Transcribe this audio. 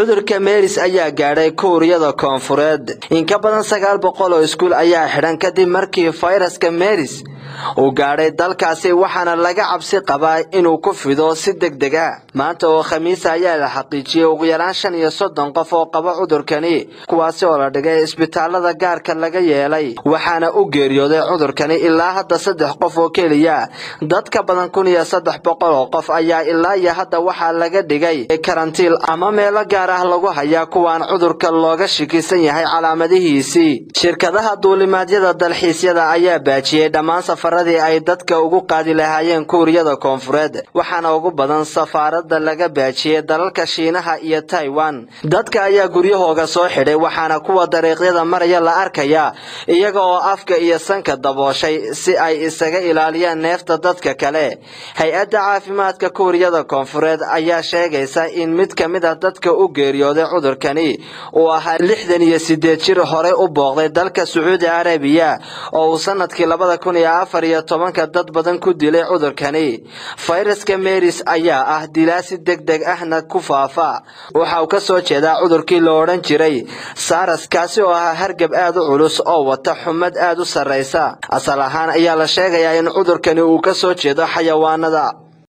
cudurka meris ayaa gaadhay kuuriyada koonfureed in ka badan sagaal boqol oo iskuul ayaa xidhan kadib markii fayraska meris uu gaadhay dalkaasi waxaana laga cabsi qabaa inuu ku fido si deg deg ah maanta oo khamiisa ayaa la xaqiijiyey ugu yaraan shan iyo soddon qof oo qaba cudurkani kuwaasi oo la dhigay isbitaalada gaarka laga yeelay waxaana u geeriyooday cudurkani ilaa hadda saddex qof oo keliya dad ka badan kun iyo saddex boqol oo qof ayaa ilaa iyo hadda waxaa laga dhigay karantiil ama meelo gaar ah lagu hayaa kuwaan cudurka looga shikisan yahay calaamadihiisii shirkadaha duulimaadyada dalxiisyada ayaa baajiyey dhammaan safaradii ay dadka ugu qaadi lahaayeen kuuriyada koonfureed waxaana ugu badan safaarada laga baajiyey dalalka shiinaha iyo taiwan dadka ayaa guryahooga soo xidhay waxaana kuwa dariiqyada maraya la arkayaa iyaga oo afka iyo sanka dabooshay si ay isaga ilaaliyaan neefta dadka kale hay-adda caafimaadka kuuriyada koonfureed ayaa sheegaysa in mid ka mid ah dadka u geeriyooday cudurkani uu ahaa lixdan iyo sideed jir horey u booqday dalka sacuudi carabiya oo uu sanadkii labada kun iyo afar iyo tobanka dad badan ku dilay cudurkani fayraska meris ayaa ah dilaa si deg deg ahna ku faafa waxa uu ka soo jeedaa cudurkii la odhan jiray saras kaasi oo ahaa hargab aad u culus oo wata xumad aad u sarraysa asal ahaan ayaa la sheegayaa in cudurkani uu ka soo jeedo xayawaanada